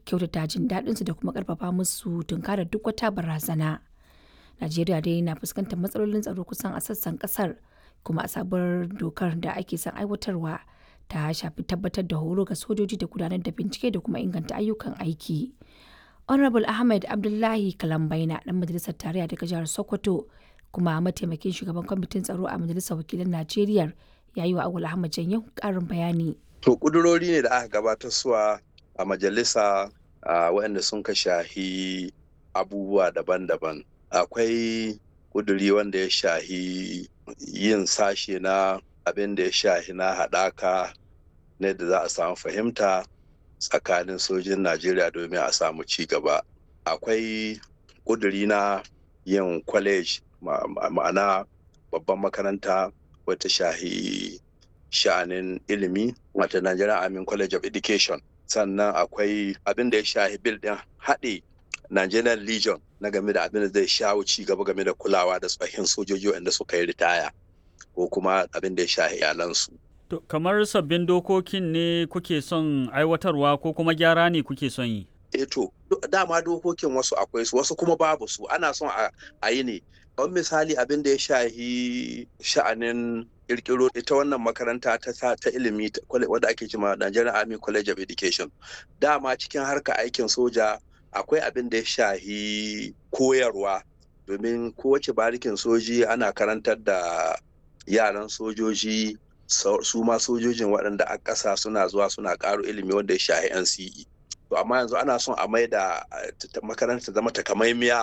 kyautata jin daɗinsu da kuma ƙarfafa musu tunkarar duk wata barazana. Najeriya dai na fuskantar matsalolin tsaro kusan a sassan ƙasar kuma a sabuwar dokar da ake son aiwatarwa ta shafi tabbatar da horo ga sojoji da gudanar da bincike da kuma inganta ayyukan aiki. Honorable Ahmed Abdullahi Kalambaina ɗan majalisar tarayya daga jihar Sokoto kuma mataimakin shugaban kwamitin tsaro a majalisar wakilan Najeriya ya yi wa Awul Ahmad Janyo ƙarin bayani. To ƙudurori ne da aka gabatar suwa a majalisa waɗanda sun ka shahi abubuwa daban-daban. Akwai ƙuduri wanda ya shahi yin sashe na abin da ya shahi na haɗaka ne da za a samu fahimta tsakanin sojin Najeriya domin a samu ci gaba. Akwai ƙuduri na yin kwalej ma'ana babban makaranta wata shahi sha'anin ilimi wata Nigerian Army College of Education sannan akwai abin da ya shahi bil ɗin haɗe Nigerian Legion na game da abin da zai shawo ci gaba game da kulawa da tsohin sojoji wanda suka yi ritaya ko kuma abin da ya shahi iyalansu. To, kamar sabbin dokokin ne kuke son aiwatarwa ko kuma gyara ne kuke son yi? E to, dama dokokin wasu akwai su wasu kuma babu su ana son a yi ne. Kamar misali abin da ya shahi sha'anin kirkiro ita wannan makaranta ta ta ilimi wadda ake cima Nigerian Army College of Education. Dama cikin harka aikin soja akwai abin da ya shahi koyarwa domin kowace barikin soji ana karantar da yaran sojoji su ma sojojin waɗanda a ƙasa suna zuwa suna ƙaro ilimi wanda ya shahi NCE. To amma yanzu ana son a mai da makaranta zama takamaimiya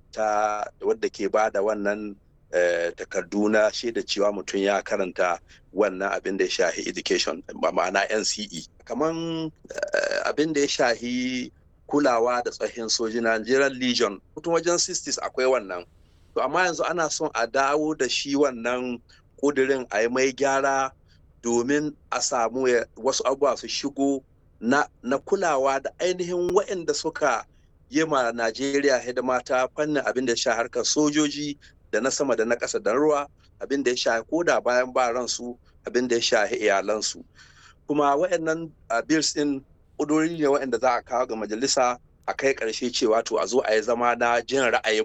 ta wadda ke ba da wannan takardu na shaida cewa mutum ya karanta wannan abin da ya shahi education ma'ana NCE. Kaman abin da ya shahi kulawa da tsohin soji Nigerian Legion mutum wajen 60s akwai wannan. To amma yanzu ana son a dawo da shi wannan kudirin a yi mai gyara domin a samu wasu abubuwa su shigo na, na kulawa da ainihin waɗanda suka yi ma Najeriya hidima ta fannin abin da ya sha harkar sojoji da na sama da na ƙasa da ruwa abin da ya sha koda bayan ba ransu abin da ya sha iyalansu kuma waɗannan bills ɗin ƙudurori ne waɗanda za a kawo ga majalisa a kai ƙarshe cewa to a zo a yi zama na jin ra'ayin